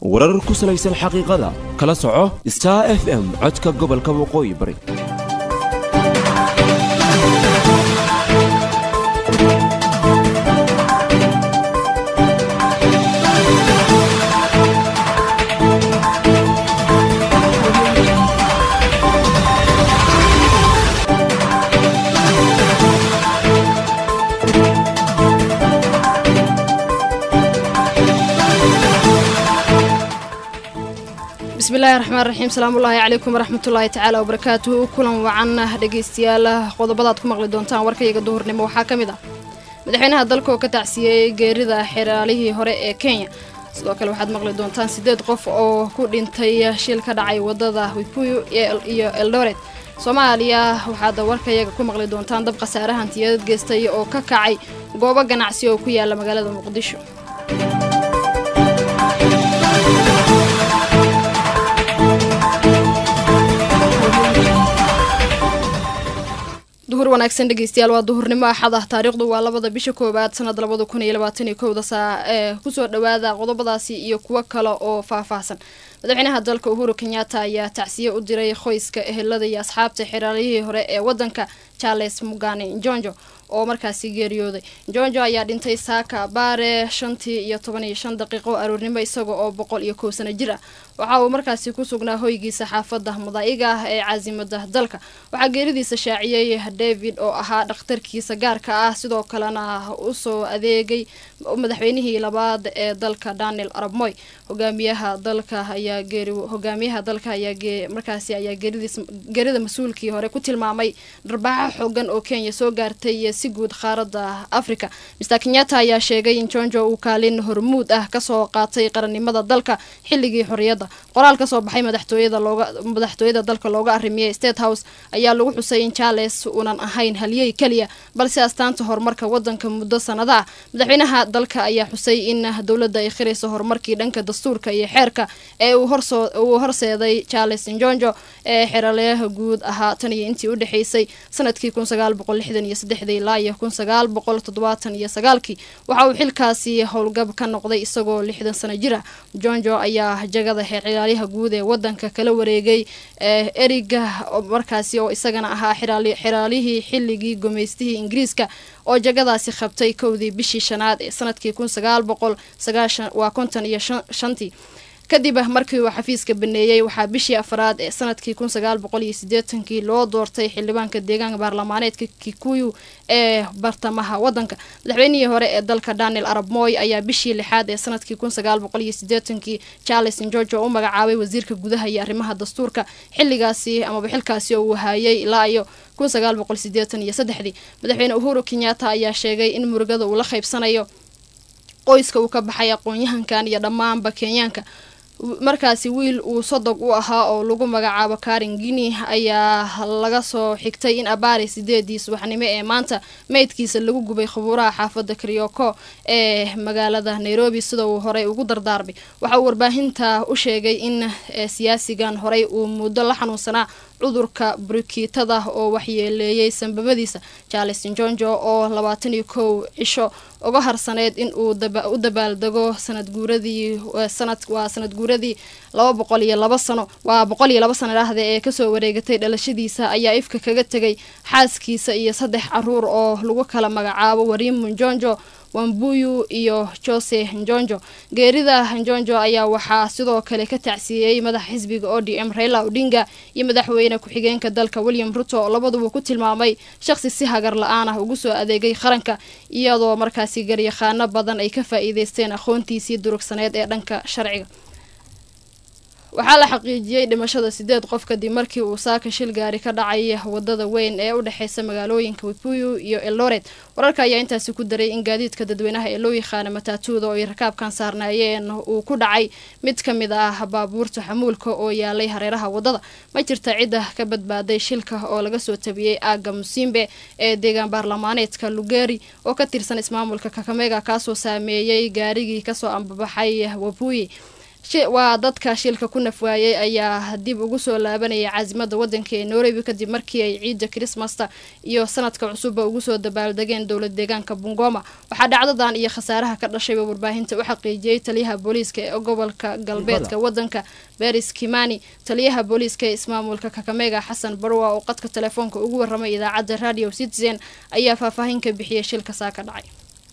warar ku salaysan xaqiiqada kala soco star f m codka gobolka waqooyi bari bismillahi raxmaan raxiim salaamullaahi calaykum waraxmatullaahi tacaala wabarakaatuhu kulan wacan dhegaystayaal qodobadaad ku maqli doontaan warkayga duhurnimo waxaa ka mid ah madaxweynaha dalka oo ka tacsiiyey geerida xeraalihii hore ee kenya sidoo kale waxaad maqli doontaan siddeed qof oo ku dhintay shil ka dhacay wadada wikuyu iyo eldoret soomaaliya waxaad warkayaga ku maqli doontaan dab khasaare hantiyadad geystay oo ka kacay goobo ganacsi oo ku yaala magaalada muqdisho duhur wanaagsan dhegeystayaal waa duhurnimo axad ah taariikhdu waa labada bisha koowaad sanad labada kun iyo labaatan iyo kowda saa ee kusoo dhawaada qodobadaasi iyo kuwo kale oo faahfaahsan madaxweynaha dalka uhuru kenyatta ayaa tacsiye u diray qoyska ehelada iyo asxaabta xeraalihii hore ee wadanka charles mugane njonjo oo markaasi geeriyooday njonjo ayaa dhintay saaka baare shantii iyo toban iyo shan daqiiqo aroornimo isaga oo boqol iyo kow sano jir ah waxa uu markaasi ku sugnaa hoygiisa xaafada mudaa'iga ah ee caasimada dalka waxaa geeridiisa shaaciyey david oo ahaa dhakhtarkiisa gaarka ah sidoo kalena usoo adeegay madaxweynihii labaad ee dalka daniel arab moy hogaamiyaha dalka ayaa geeri hogaamiyaha dalka ayaa markaasi ayaa geeridiis geerida mas-uulkii hore ku tilmaamay dharbaaxa xoogan oo kenya soo gaartay si guud qaaradda africa mr kenyatta ayaa sheegay in jonjo uu kaalin hormuud ah kasoo qaatay qarannimada dalka xilligii xorriyadda qoraal kasoo baxay madaxtooyada looga madaxtooyada dalka looga arrimiyey state house ayaa lagu xusay in charles uunan ahayn halyey keliya balse astaanta horumarka wadanka muddo sanado ah madaxweynaha dalka ayaa xusay in dowladda ay khirayso horumarkii dhanka dastuurka iyo xeerka ee uu horseeday charles njonjo ee xeraleyaha guud ahaa tan iyo intii udhexeysay sanadkii kun sagaal boqol lixdan iyo saddexdii ilaa iyo kun sagaal boqol toddobaatan iyo sagaalkii waxa uu xilkaasi howlgab ka noqday isagoo lixdan sano jir ah jonjo ayaa jagada xeercilaalyaha guud ee wadanka kala wareegay eriga markaasi oo isagana ahaa xeraalihii xilligii gumaystihii ingiriiska oo jagadaasi qabtay kowdii bishii shanaad ee sanadkii kun sagaal boqol sagaashan waa konton iyo shantii kadib markii uu xafiiska baneeyey waxaa bishii afraad ee sanadkii kun sagaal boqol iyo sideetankii loo doortay xildhibaanka deegaanka baarlamaaneedka kikuyu ee bartamaha wadanka madaxweynihii hore ee dalka daniel arab moy ayaa bishii lixaad ee sanadkii kun sagaal boqol iyo sideetankii charles njojo u magacaabay wasiirka gudaha iyo arrimaha dastuurka xilligaasi amaba xilkaasi oo uu haayay ilaa iyo kun sagaal boqol sideetan iyo saddexdii madaxweyne uhuru kenyatta ayaa sheegay in murugada uu la qaybsanayo qoyska uu ka baxay aqoon-yahankan iyo dhammaanba kenyaanka markaasi wiil uu sodog u ahaa oo lagu magacaabo karin guinea ayaa laga soo xigtay in abaari sideedii subaxnimo ee maanta meydkiisa lagu gubay khabuuraha xaafada karyoko ee magaalada nairobi sida uu horey ugu dardaarmay waxa uu warbaahinta u sheegay in siyaasigan horey uu muddo la xanuunsanaa cudurka burukiitada oo waxyeeleeyey sanbabadiisa charles njonjo oo labaatan iyo kow cisho uga harsaneyd in uu u dabaaldego sanad guuradii sanad waa sanad guuradii laba boqol iyo laba sano waa boqol iyo laba sano dhahda ee kasoo wareegatay dhalashadiisa ayaa ifka kaga tegay xaaskiisa iyo saddex caruur oo lagu kala magacaabo warimu njonjo wambuyu iyo jose njonjo geerida njonjo ayaa waxaa sidoo kale ka tacsiiyey madaxa xisbiga o d m raila odinga iyo madaxweyne ku-xigeenka dalka william ruto oo labaduba ku tilmaamay shaqsi si hagar la-aan ah ugu soo adeegay qaranka iyadoo markaasi garyaqaano badan ay ka faa-iideysteen aqoontiisii durugsaneed ee dhanka sharciga waxaa la xaqiijiyey dhimashada sideed qof kadib markii uu saaka shil gaari ka dhacay wadada weyn ee u dhexeysa magaalooyinka wikuyu iyo eldoret wararka ayaa intaasi ku daray in gaadiidka dadweynaha ee loo yaqaana mataatuuda oo ay rakaabkan saarnaayeen uu ku dhacay mid ka mid ah baabuurta xamuulka oo yaalay hareeraha wadada ma jirta cidda ka badbaaday shilka oo laga soo tabiyey aaga musimbe ee deegaan baarlamaaneedka lugeri oo ka tirsan ismaamulka kakamega kaasoo saameeyey gaarigii kasoo ambabaxay wabuyi waa dadka shilka ku nafwaayey ayaa dib ugu soo laabanayay caasimada wadanka ee nairobi kadib markii ay ciidda krismasta iyo sanadka cusubba ugu soo dabaaldegeen dowlad deegaanka bungoma waxaa dhacdadan iyo khasaaraha ka dhashayba warbaahinta u xaqiijiyey taliyaha booliiska ee gobolka galbeedka wadanka beris kimani taliyaha booliiska ee ismaamulka kakamega xasan barwa oo qadka telefoonka ugu waramay idaacadda radio citizen ayaa faahfaahin ka bixiyay shilka saa ka dhacay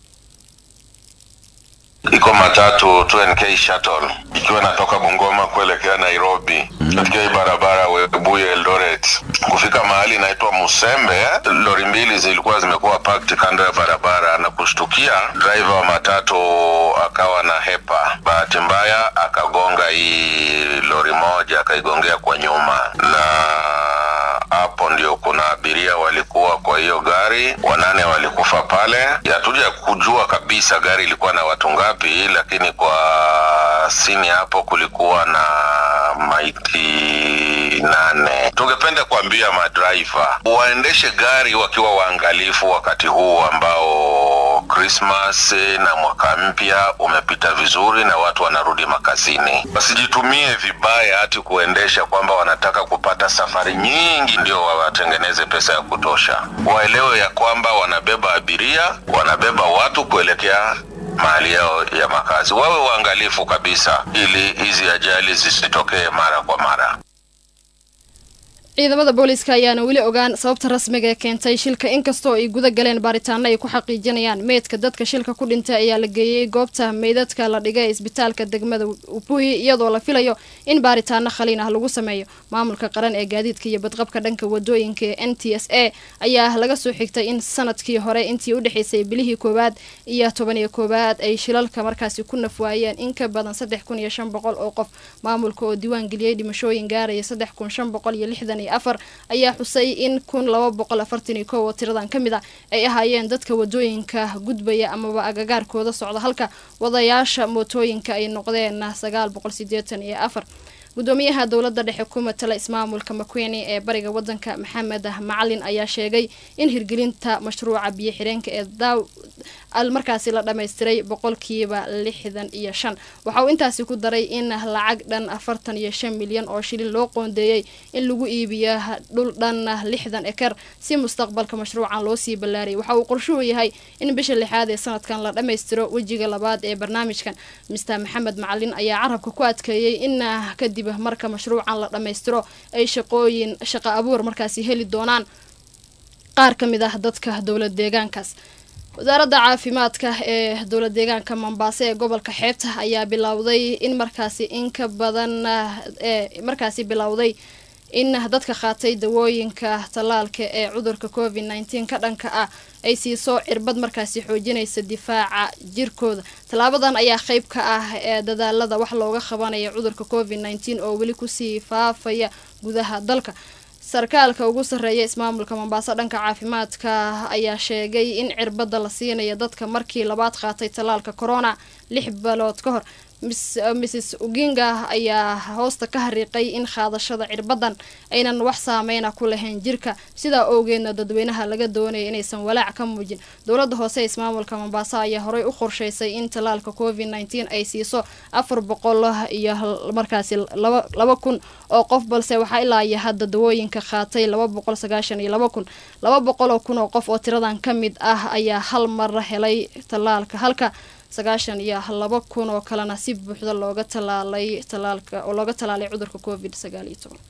iko matatu 2NK shuttle ikiwa inatoka Bungoma kuelekea Nairobi katika hii barabara Webuye Eldoret. Kufika mahali inaitwa Musembe, lori mbili zilikuwa zimekuwa parked kando ya barabara na kushtukia, driver wa matatu akawa na hepa. Bahati mbaya akagonga hii lori moja, akaigongea kwa nyuma na hapo ndio kuna abiria walikuwa kwa hiyo gari, wanane walikufa pale. Hatuja kujua kabisa gari ilikuwa na watu ngapi, lakini kwa sini hapo kulikuwa na maiti nane. Tungependa kuambia madraiva waendeshe gari wakiwa waangalifu wakati huu ambao Christmas na mwaka mpya umepita vizuri na watu wanarudi makazini. Wasijitumie vibaya hati kuendesha kwamba wanataka kupata safari nyingi ndio wawatengeneze pesa ya kutosha. Waelewe ya kwamba wanabeba abiria, wanabeba watu kuelekea mahali yao ya makazi. Wawe waangalifu kabisa, ili hizi ajali zisitokee mara kwa mara. ciidamada booliiska ayaana weli ogaan sababta rasmiga ee keentay shilka inkastoo ay guda galeen baaritaano ay ku xaqiijinayaan meydka dadka shilka ku dhintay ayaa la geeyey goobta meydadka la dhigay isbitaalka degmada upuhi iyadoo la filayo in baaritaano khaliin ah lagu sameeyo maamulka qaran ee gaadiidka iyo badqabka dhanka wadooyinka ee n t s a ayaa laga soo xigtay in sanadkii hore intii udhexeysay bilihii koowaad iyo toban iyo koowaad ay shilalka markaasi ku nafwaayeen in ka badan saddex kun iyo shan boqol oo qof maamulka oo diiwaan geliyey dhimashooyin gaaraya saddex kun shan boqol iyo lixdan afar ayaa xusay in kun laba boqol afartan iyo kow oo tiradan ka mid a ay ahaayeen dadka wadooyinka gudbaya amaba agagaarkooda socda halka wadayaasha mootooyinka ay noqdeen sagaal boqol sideetan iyo afar gudoomiyaha dowladda dhexe ku matala ismaamulka makweyne ee bariga wadanka maxamed macalin ayaa sheegay in hirgelinta mashruuca biyo xireenka ee daaw markaasi la dhammaystiray boqolkiiba lixdan iyo shan waxa uu intaasi ku daray in lacag dhan afartan iyo shan milyan oo shilin loo qoondeeyey in lagu iibiyo dhul dhan lixdan eker si mustaqbalka mashruucan loo sii ballaariyay waxa uu qorshuhu yahay in bisha lixaad ee sanadkan la dhammaystiro wejiga labaad ee barnaamijkan mister maxamed macalin ayaa carabka ku adkeeyey in kadib marka mashruucan la dhammaystiro ay shaqooyin shaqo abuur markaasi heli doonaan qaar ka mid ah dadka dowlad deegaankaas wasaaradda caafimaadka ee dowlad deegaanka mombaaso ee gobolka xeebta ayaa bilowday in markaasi in ka badan ee markaasi bilowday in dadka qaatay dawooyinka tallaalka ee cudurka covid nneteen ka dhanka ah ay siiso cirbad markaasi xoojinaysa difaaca jirkooda tallaabadan ayaa qeyb ka ah ee dadaalada wax looga qabanaya cudurka covid nneteen oo weli kusii faafaya gudaha dalka sarkaalka ugu sarreeya ismaamulka mombaaso dhanka caafimaadka ayaa sheegay in cirbada la siinayo dadka markii labaad qaatay tallaalka corona lix bilood ka hor mrs uginga ayaa hoosta ka hariiqay in qaadashada cirbadan aynan wax saameyna ku lahayn jirka sidaa owgeedna dadweynaha laga doonaya inaysan walaac ka muujin dowladda hoose ee ismaamulka mombaaso ayaa horey u qorsheysay in tallaalka covid nneteen ay siiso afar boqol iyo markaasi laba kun oo qof balse waxaa ilaa iyo hadda dawooyinka qaatay laba boqol sagaashan iyo laba kun laba boqol oo kun oo qof oo tiradan ka mid ah ayaa hal mar helay tallaalka halka sagaashan iyo laba kun oo kalena si buuxda looga talaalay talaalka oo looga talaalay cudurka covid sagaal iyo toban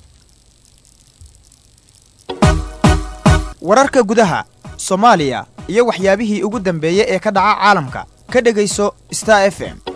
wararka gudaha soomaaliya iyo waxyaabihii ugu dambeeyey ee ka dhaca caalamka ka dhegayso star f m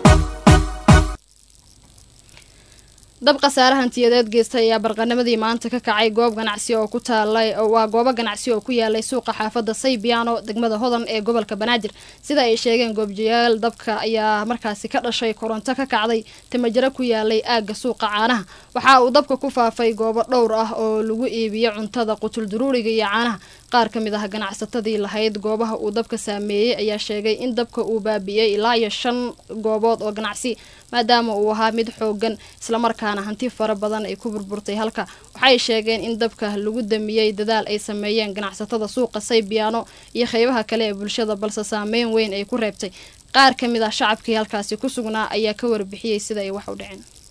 dab khasaare hantiyadeed geystay ayaa barqanimadii maanta ka kacay goob ganacsi oo ku taalay waa goobo ganacsi oo ku yaalay suuqa xaafadda saybiano degmada hodan ee gobolka banaadir sida ay sheegeen goobjayaal dabka ayaa markaasi ka dhashay koronto ka kacday timajaro ku yaalay aagga suuqa caanaha waxa uu dabka ku faafay goobo dhowr ah oo lagu iibiyo cuntada qutul duruuriga iyo caanaha qaar ka mid ah ganacsatadii lahayd goobaha uu dabka saameeyey ayaa sheegay in dabka uu baabi'iyey ilaa iyo shan goobood oo ganacsi maadaama uu ahaa mid xoogan islamarkaana hanti fara badan ay ku burburtay halka waxay sheegeen in dabka lagu damiyey dadaal ay sameeyeen ganacsatada suuqa saybiano iyo qeybaha kale ee bulshada balse saameyn weyn ay ku reebtay qaar ka mid ah shacabkii halkaasi ku sugnaa ayaa ka warbixiyey sida ay wax u dhaceen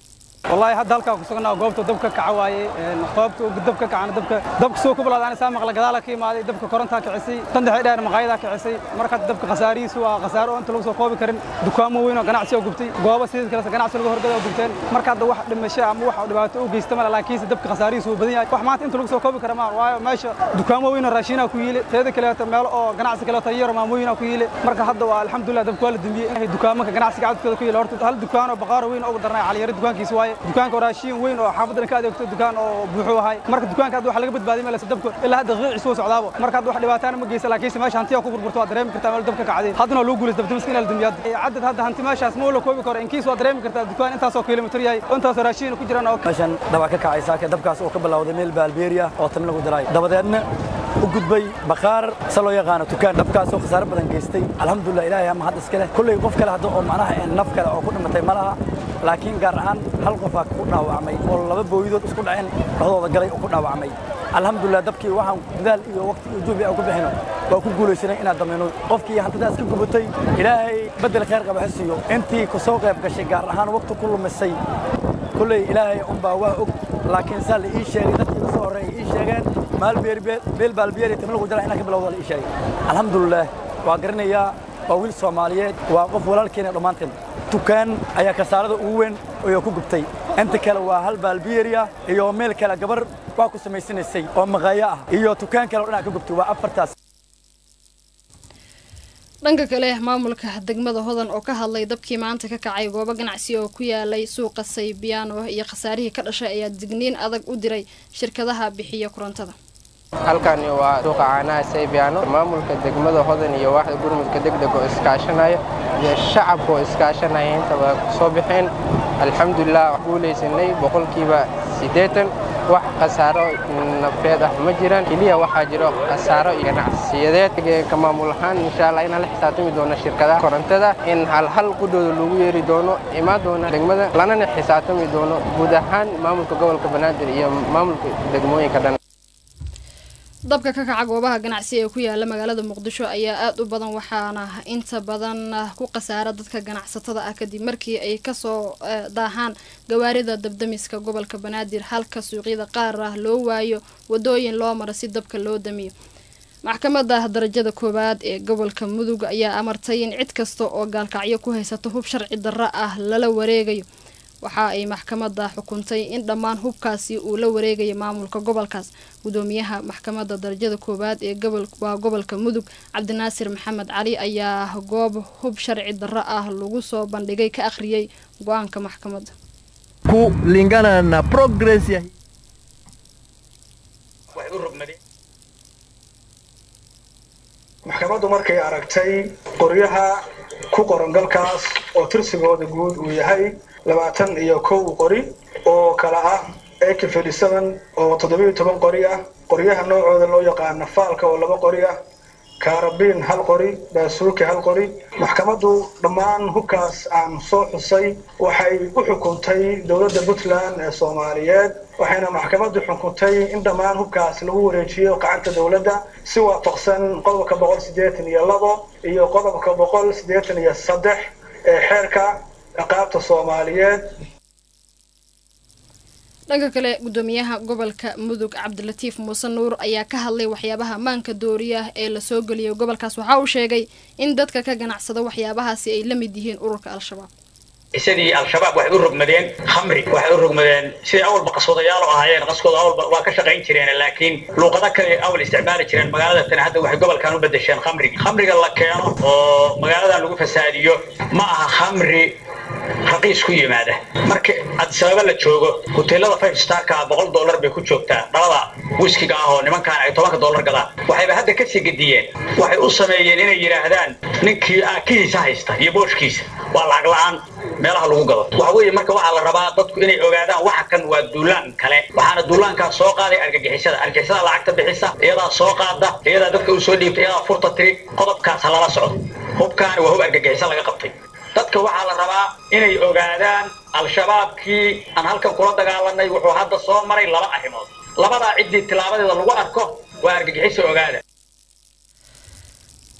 wallahi hadda halkaa ku sugnaa goobta dabka kaca waaye qoobta dabka kacana dabka dabka soo ku balaadaan saa maqla gadaala ka imaaday dabka korontaa kicisay tandaxii dheer maqaayadaa kicisay marka dabka khasaarihiisu waa khasaaro oo inta lagu soo koobi karin dukaamo weyn oo ganacsi oo gubtay goobo sidii kale ganacsi lagu horgada oo gubteen marka hadda wax dhimasho ama wax dhibaato u geysta male laakiinse dabka khasaarihiisu wuu badan yahay wax maanta inta lagu soo koobi kara ma waayo meesha dukaamo weyn oo raashinaa ku yiile teeda kaleeto meelo oo ganacsi kaleeto yaro maamooyinaa ku yiile marka hadda waa alxamdulilah dabka waa la dembiyey dukaamanka ganacsiga cadadkooda ku yiile horta hal dukaan oo baqaaro weyn ugu darnay caliyaro dukaankiisa waaye dukaanka oo raashin weyn oo xaafadana ka adeegto dukaan oo buuxuu ahay marka dukaanka hadda waxa laga badbaadiy meel dabka ilaa hadda qiicisu socdaabo marka hadda wax dhibaataana ma geysa laakiinse meesha hantiya ku burburto waa dareemi kartaa meel dabka kacday haddana waa lagu guulaysta dabdamiska inaa la demiyo cadad hadda hanti meeshaas ma la koobi karo inkiis waa dareemi kartaa dukaan intaasoo kilomitir yahay intaasoo raashin ku jiraan oo meeshan dabaa ka kacay saaka dabkaas oo ka bilowday meel baalbeeriya oo tan lagu diray dabadeedna u gudbay baqaar se loo yaqaano dukaan dabkaas oo khasaare badan geystay alxamdulilah ilaahay ama hadda iska leh kolley qof kale hadda oo macnaha naf kale oo ku dhimatay ma laha laakiin gaar ahaan hal qofaa ku dhaawacmay oo laba booyidood isku dhaceen dhexdooda galay oo ku dhaawacmay alxamdulilah dabkii waxaan dadaal iyo waqti iyo juhdi aan ku bixino waa ku guulaysanay inaan damayno qofkii hantidaas ka gubatay ilaahay beddel khayr qaba ha siiyo intii ku soo qayb gashay gaar ahaan waqti ku lumisay kolley ilaahay unbaa waa og laakiin saa la ii sheegay dadkii ka soo horreeyay ii sheegeen maal beel baalbiyeer iyo tamil jara inaan ka bilowda la ii sheegay alxamdulilah waa garanayaa waa wiil soomaaliyeed waa qof walaalkeena dhammaanteen dukaan ayaa kasaarada ugu weyn oo ku gubtay inta kale waa hal baalbiyeeriya iyo meel kale gabar waa ku samaysanaysay oo maqaayo ah iyo dukaan kale oo dhan ka gubtay waa afartaas dhanka kale maamulka degmada hodan oo ka hadlay dabkii maanta ka kacay goobo ganacsi oo ku yaalay suuqa saybiyaano iyo khasaarihii ka dhashay ayaa digniin adag u diray shirkadaha bixiya korontada halkani waa suuqa caanaha saybiyaano maamulka degmada hodan iyo waaxda gurmudka degdeg oo iskaashanaya iyo shacabka oo iskaashanaya intaba soo baxeen alxamdulilah guulaysanay boqolkiiba siddeetan wax khasaaro nafeed ah ma jiraan keliya waxaa jiro khasaaro iyo ganacsiyadeed ka maamul ahaan insha allah inaan la xisaabtami doono shirkadaha korontada in halhal qudhooda lagu yeeri doono imaan doona degmada lanana xisaabtami doono guud ahaan maamulka gobolka banaadir iyo maamulka degmooyinka dhan dabka ka kaca goobaha ganacsi ee ku yaala magaalada muqdisho ayaa aada u badan waxaana inta badan ku khasaara dadka ganacsatada ah kadib markii ay kasoo daahaan gawaarida dabdamiska gobolka banaadir halka suuqyada qaar ah loo waayo wadooyin loo maro si dabka loo damiyo maxkamadda darajada koowaad ee gobolka mudug ayaa amartay in cid kasta oo gaalkacyo ku haysato hub sharci darro ah lala wareegayo waxa ay maxkamadda xukuntay in dhammaan hubkaasi uu la wareegayo maamulka gobolkaas gudoomiyaha maxkamadda darajada koowaad ee waa gobolka mudug cabdinaasir maxamed cali ayaa goob hub sharci darro ah lagu soo bandhigay ka akhriyey go-aanka maxkamadda kulingana na progress ya maxkamaddu markay aragtay qoryaha ku qoran galkaas oo tirsigooda guud uu yahay labaatan iyo kow qori oo kala ah ak oo toddobiyo toban qori ah qoryaha noocooda loo yaqaana faalka oo laba qori ah kaarabiin hal qori baasuuki hal qori maxkamaddu dhammaan hubkaas aan soo xusay waxay u xukuntay dowladda puntland ee soomaaliyeed waxayna maxkamaddu xukuntay in dhammaan hubkaas lagu wareejiyo gacanta dowladda si waafaqsan qodobka boqol siddeetan iyo labo iyo qodobka boqol siddeetan iyo saddex ee xeerka ciqaabta soomaaliyeed dhanka kale gudoomiyaha gobolka mudug cabdilatiif muuse nuur ayaa ka hadlay waxyaabaha maanka dooriya ee lasoo geliyay gobolkaas waxa uu sheegay in dadka ka ganacsada waxyaabahaasi ay la mid yihiin ururka al-shabaab sidii al-shabaab waxay u rogmadeen khamri waxay u rogmadeen sidii awalba qaswadayaal oo ahaayeen qaskooda awalba waa ka shaqayn jireen laakiin luuqado kale awal isticmaali jireen magaalada tan hadda waxay gobolkan u bedesheen khamrigi khamriga la keeno oo magaaladan lagu fasaadiyo ma aha khamri raqiis ku yimaada marka adisababa la joogo hoteelada five starka boqol dollar bay ku joogtaa dhalada wiskiga ah oo nimankan ay tobanka dollar gadaan waxayba hadda ka sii gediyeen waxay u sameeyeen inay yidhaahdaan ninkii aakihiisa haysta iyo booshkiisa waa lacag la-aan meelaha lagu gado waxa weeye marka waxaa la rabaa dadku inay ogaadaan waxa kan waa duulaan kale waxaana duulaankaa soo qaaday argagixisada argagixisada lacagta bixisa iyadaa soo qaada iyadaa dadka u soo dhiibta iyadaa furta tiri qodobkaas ha lala socdo hubkaani waa hub argagixisa laga qabtay dadka waxaa la rabaa inay ogaadaan al-shabaabkii aan halkan kula dagaalanay wuxuu hadda soo maray laba arrimood labadaa ciddii tilaabadeeda lagu arko waa argagixisa ogaada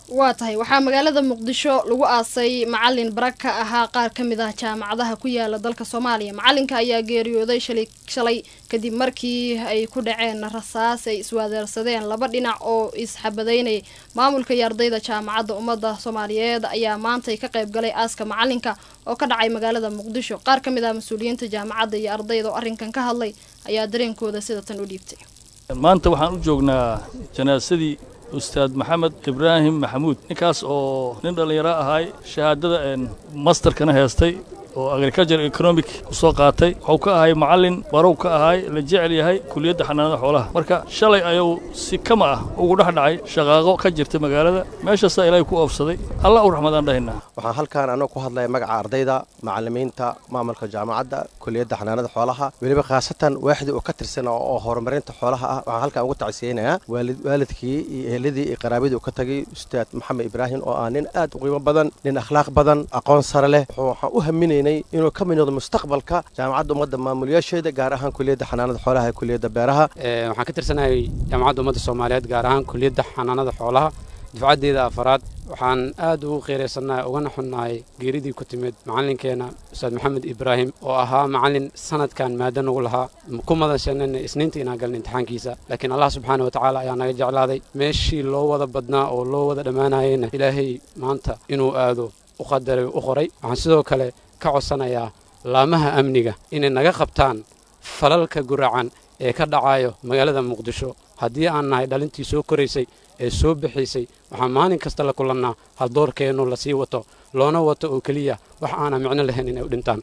waa tahay waxaa magaalada muqdisho lagu aasay macalin barag ka ahaa qaar ka mid ah jaamacadaha ku yaala dalka soomaaliya macalinka ayaa geeriyooday shalay shalay kadib markii ay ku dhaceen rasaas ay iswaadeersadeen laba dhinac oo isxabadaynayay maamulka iyo ardayda jaamacadda ummadda soomaaliyeed ayaa maantay ka qayb galay aaska macalinka oo ka dhacay magaalada muqdisho qaar ka mid ah mas-uuliyiinta jaamacadda iyo ardayda oo arrinkan ka hadlay ayaa dareenkooda sida tan u dhiibtay maanta waxaan u joognaa janaasadii ustaad maxamed ibraahim maxamuud ninkaas oo nin dhallinyaro ahay shahaadada masterkana heestay oo agriculture economic ku soo qaatay wuxuu ka ahay macallin barow ka ahay la jecel yahay kuliyadda xanaanada xoolaha marka shalay ayuu si kama ah ugu dhex dhacay shaqaaqo ka jirta magaalada meeshaasaa ilaahay ku oofsaday alla u raxmadaan dhahaynaa waxaan halkaan anoo ku hadlaya magaca ardayda macallimiinta maamulka jaamacadda kuliyadda xanaanada xoolaha weliba khaasatan waaxdii oo ka tirsan oo horumarinta xoolaha ah waxaan halkaan ugu tacsiyeynayaa waalidkii iyo eheladii iyo qaraabadii uu ka tagay ustaad maxamed ibraahim oo ah nin aad u qiimo badan nin akhlaaq badan aqoon sare leh waxaan u haminaynay inuu ka mid noqdo mustaqbalka jaamacadda ummadda maamulyaasheeda gaar ahaan kuliyadda xanaanada xoolaha ee kuliyadda beeraha waxaan ka tirsanahay jaamacadda ummadda soomaaliyeed gaar ahaan kuliyadda xanaanada xoolaha dufcaddeeda afaraad waxaan aad ugu qiiraysannahay ugana xunnahay geeridii ku timid macallinkeenna ustaad maxamed ibraahim oo ahaa macallin sanadkan maado nagu lahaa ku madansheenana isniinta inaan galna imtixaankiisa laakiin allah subxaana wa tacaala ayaa naga jeclaaday meeshii loo wada badnaa oo loo wada dhammaanayeyna ilaahay maanta inuu aado u qadaray u qoray waxaan sidoo kale ka codsanayaa laamaha amniga inay naga qabtaan falalka guracan ee ka dhacayo magaalada muqdisho haddii aan nahay dhalintii soo koraysay ee soo bixaysay waxaan maalin kasta la kulannaa haldoorkeennu la sii wato loona wato oo keliya wax aanan micno lahayn inay u dhintaan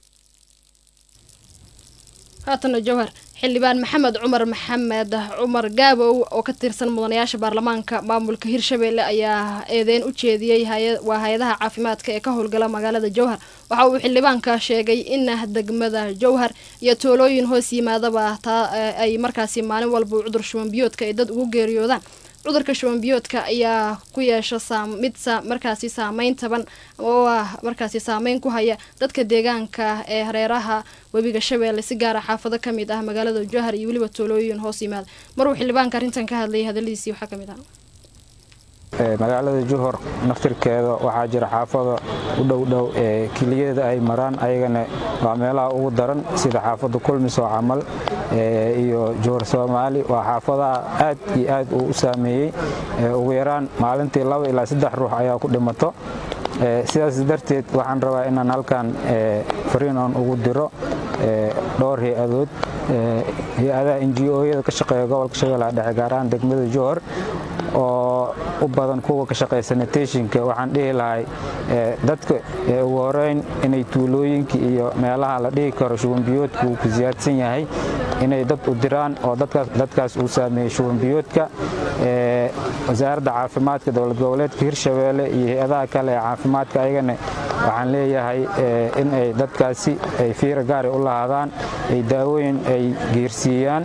haatana jawhar xildhibaan maxamed cumar maxamed cumar gaabow oo ka tirsan mudanayaasha baarlamaanka maamulka hirshabeelle ayaa eedeyn u jeediyey waa hay-adaha caafimaadka ee ka howlgala magaalada jowhar waxa uu xildhibaanka sheegay in degmada jowhar iyo toolooyin hoos yimaadaba taa ay markaasi maalin walba cudur shubanbiyoodka ay dad ugu geeriyoodaan cudurka shubanbiyoodka ayaa ku yeesha mid markaasi saameyn taban oo ah markaasi saameyn ku haya dadka deegaanka ee hareeraha webiga shabeelle si gaara xaafado ka mid ah magaalada jowhar iyo weliba toolooyin hoos yimaada maruu xildhibaanka arrintan ka hadlayay hadaladiisii waxaa ka mid ah magaalada juhor naftirkeeda waxaa jira xaafada u dhowdhow ee kiliyeeda ay maraan ayagana waa meelaha ugu daran sida xaafada kulmiso camal iyo juhor soomaali waa xaafadaha aad iyo aad uu u saameeyey ugu yaraan maalintii laba ilaa saddex ruux ayaa ku dhimato sidaas darteed waxaan rabaa inaan halkan fariin oon ugu diro dhowr hay-adood hay-adaha ngo-yada ka shaqeeya gobolka shabeellaha dhexe gaar ahaan degmada johor oo u badan kuwa ka shaqeeya sanitationka waxaan dhihi lahay dadka ugu horeyn inay tuulooyinka iyo meelaha la dhihi karo shubanbiyoodka uu ku siyaadsan yahay inay dad u diraan oo dadkaas uu saameeyey shubanbiyoodka wasaaradda caafimaadka dowlad goboleedka hirshabeelle iyo hay-adaha kale ee caafimaadka ayagana waxaan leeyahay in ay dadkaasi ay fiira gaari u lahaadaan ay daawooyin ay geersiiyaan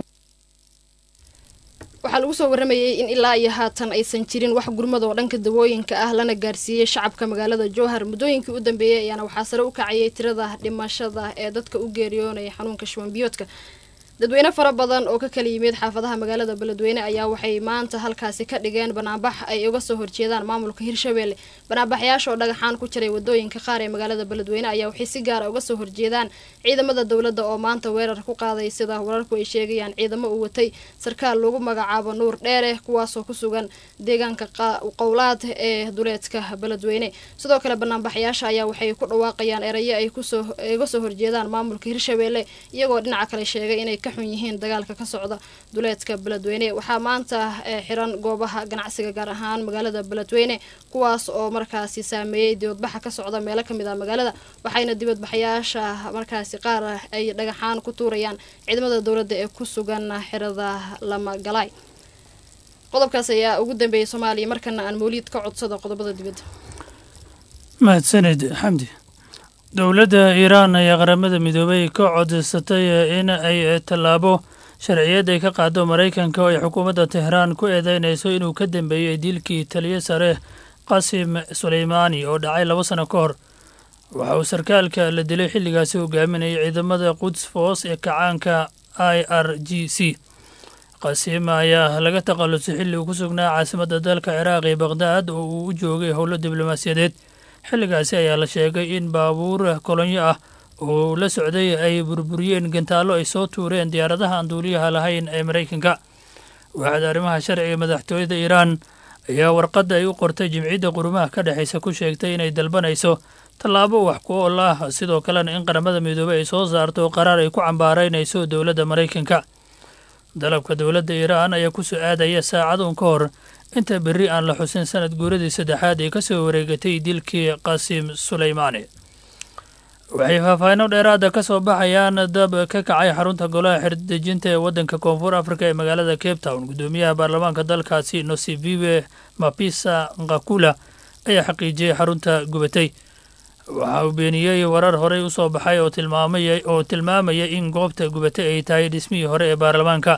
waxaa lagu soo waramayay in ilaa iyo haatan aysan jirin wax gurmad oo dhanka dawooyinka ah lana gaarsiiyey shacabka magaalada jowhar muddooyinkii u dambeeyey ayaana waxaa sare u kacayay tirada dhimashada ee dadka u geeriyoonaya xanuunka shubanbiyoodka dadweyne fara badan oo ka kala yimid xaafadaha magaalada beledweyne ayaa waxay maanta halkaasi ka dhigeen banaanbax ay uga soo horjeedaan maamulka hirshabeelle banaanbaxyaasha oo dhagaxaan ku jiray wadooyinka qaar ee magaalada beledweyne ayaa waxay si gaara uga soo horjeedaan ciidamada dowladda oo maanta weerar ku qaaday sida wararku ay sheegayaan ciidamo uu watay sarkaal lagu magacaabo nuur dheere kuwaasoo ku sugan deegaanka qowlaad ee duleedka beledweyne sidoo kale banaanbaxyaasha ayaa waxay ku dhawaaqayaan erayo ay uga soo horjeedaan maamulka hirshabeelle iyagoo dhinaca kale sheegay inay xun yihiin dagaalka ka socda duleedka beledweyne waxaa maanta xiran goobaha ganacsiga gaar ahaan magaalada beledweyne kuwaas oo markaasi saameeyey dibadbaxa ka socda meelo kamid ah magaalada waxayna dibadbaxyaasha markaasi qaar ay dhagaxaan ku tuurayaan ciidamada dowladda ee ku sugan xirada lamagalaay qodobkaas ayaa ugu dambeeyay soomaaliya markana aan mawliid ka codsada qodobada dibadda mahadsanid xamdi dowladda iiraan ayaa qaramada midoobay ka codsatay in ay tallaabo sharciyad ay ka qaado maraykanka oo ay xukuumadda tehraan ku eedeynayso inuu ka dambeeyey dilkii taliyo sare qasim suleymaani oo dhacay laba sano ka hor waxa uu sarkaalka la dilay xilligaasi hogaaminayay ciidamada quds foos ee kacaanka i r g c qasiim ayaa laga takhallusay xilli uu ku sugnaa caasimadda dalka ciraaq ee baqhdaad oo uu u joogay howlo diblomaasiyadeed xilligaasi ayaa la sheegay in baabuur kolonyo ah oo la socday ay burburiyeen gantaallo ay soo tuureen diyaaradaha aan duuliyaha lahayn ee maraykanka waaxda arrimaha sharciga madaxtooyada iiraan ayaa warqadda ay u qortay jimciyadda qurumaha ka dhexaysa ku sheegtay inay dalbanayso tallaabo wax ku ool ah sidoo kalena in qaramada midoobey ay soo saarto qaraar ay ku cambaaraynayso dowladda maraykanka dalabka dowladda iiraan ayaa ku soo aadaya saacaduun ka hor inta berri aan la xusin sanad guuradii saddexaad ee ka soo wareegatay dilkii qasiim suleymaani waxay faahfaahinno dheeraada ka soo baxayaan dab ka kacay xarunta golaha xirdejinta ee waddanka koonfur afrika ee magaalada cape town guddoomiyaha baarlamaanka dalkaasi nosivive mapisa ngakula ayaa xaqiijiyey xarunta gubatay waxa uu beeniyey warar horey u soo baxay oo tilmaamaya oo tilmaamaya in goobta gubatay ay tahay dhismihii hore ee baarlamaanka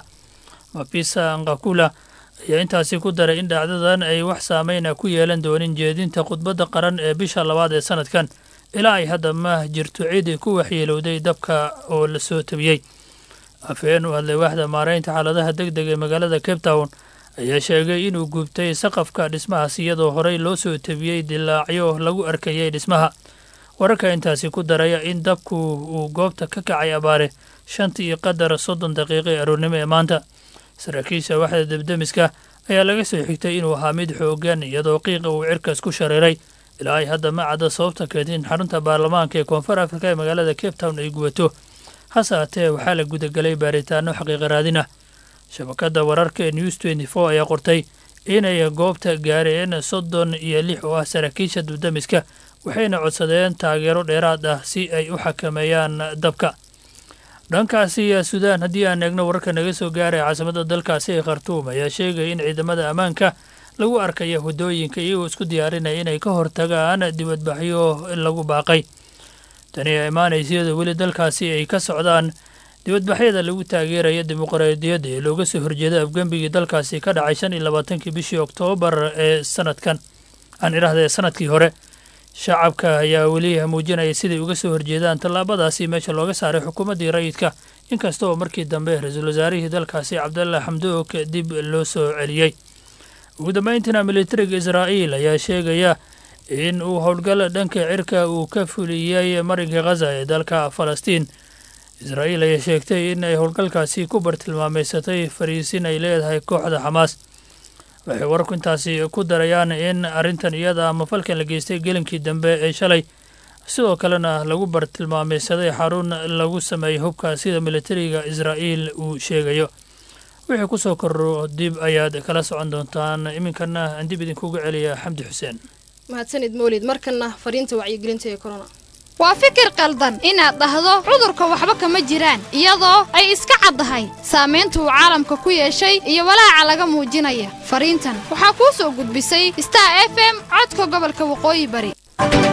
mapisa ngakula ayaa intaasi ku daray in dhacdadan ay wax saameyna ku yeelan doonin jeedinta khudbadda qaran ee bisha labaad ee sanadkan ilaa ay hadda ma jirto cid ku waxyeelowday dabka oo la soo tabiyey afhayeen u hadlay waaxda maaraynta xaaladaha deg deg ee magaalada cape town ayaa sheegay inuu gubtay saqafka dhismahaas iyadoo horey loo soo tabiyey dilaacyo lagu arkayay dhismaha wararka intaasi ku daraya in dabku uu goobta ka kacay abaare shantii iyo qadar soddon daqiiqo ee aroornimo ee maanta saraakiisha waaxda debdemiska ayaa laga soo xigtay inuu ahaa mid xoogan iyadoo qiiqa uu cirkaas ku shareeray ilaa ay hadda ma cadda sababta keentay in xarunta baarlamaanka ee koonfur afrika ee magaalada cape town ay gubato hase haatee waxaa la gudagelay baaritaano xaqiiqa raadin ah shabakadda wararka ee news tenty four ayaa qortay inay goobta gaareen soddon iyo lix oo ah saraakiisha dubdamiska waxayna codsadeen taageero dheeraad ah si ay u xakameeyaan dabka dhankaasi suudaan haddii aan eegno wararka naga soo gaaraya caasimadda dalkaasi ee khartuum ayaa sheegaya in ciidamada ammaanka lagu arkaya waddooyinka iyagoo isku diyaarinaya inay ka hortagaan dibadbaxyo lagu baaqay tani ayaa imaanaysa iyadoo weli dalkaasi ay ka socdaan dibadbaxyada lagu taageeraya dimuqraadiyadda ee looga soo horjeeda afgembigii dalkaasi ka dhacay shan iyo labaatankii bishii oktoobar ee sanadkan aan idhaahda ee sanadkii hore shacabka ayaa weli muujinaya siday uga soo horjeedaan tallaabadaasi meesha looga saaray xukuumaddii rayidka inkasta oo markii dambe ra-iisul wasaarihii dalkaasi cabdalla xamdook dib loo soo celiyey ugu dambayntiina militariga israa'iil ayaa sheegaya in uu howlgal dhanka cirka uu ka fuliyey marinka khaza ee dalka falastiin israa'iil ayaa sheegtay in ay howlgalkaasi ku bartilmaameysatay fariisin ay leedahay kooxda xamaas waxay wararku intaasi ku darayaan in arrintan iyada ama falkan la geystay gelinkii dambe ee shalay sidoo kalena lagu bartilmaameysaday xarun lagu sameeyey hubka sida militariga israa'iil uu sheegayo wixii ku soo korro dib ayaad kala socon doontaan iminkana aan dib idinkugu celiya xamdi xuseen mahadsanid mawlid markana fariinta wacyigelinta ee corona waa fikir qaldan inaad dhahdo cudurka waxba kama jiraan iyadoo ay iska caddahay saamaynta uu caalamka ku yeeshay iyo walaaca laga muujinaya fariintan waxaa kuu soo gudbisay star f m codka gobolka waqooyi bari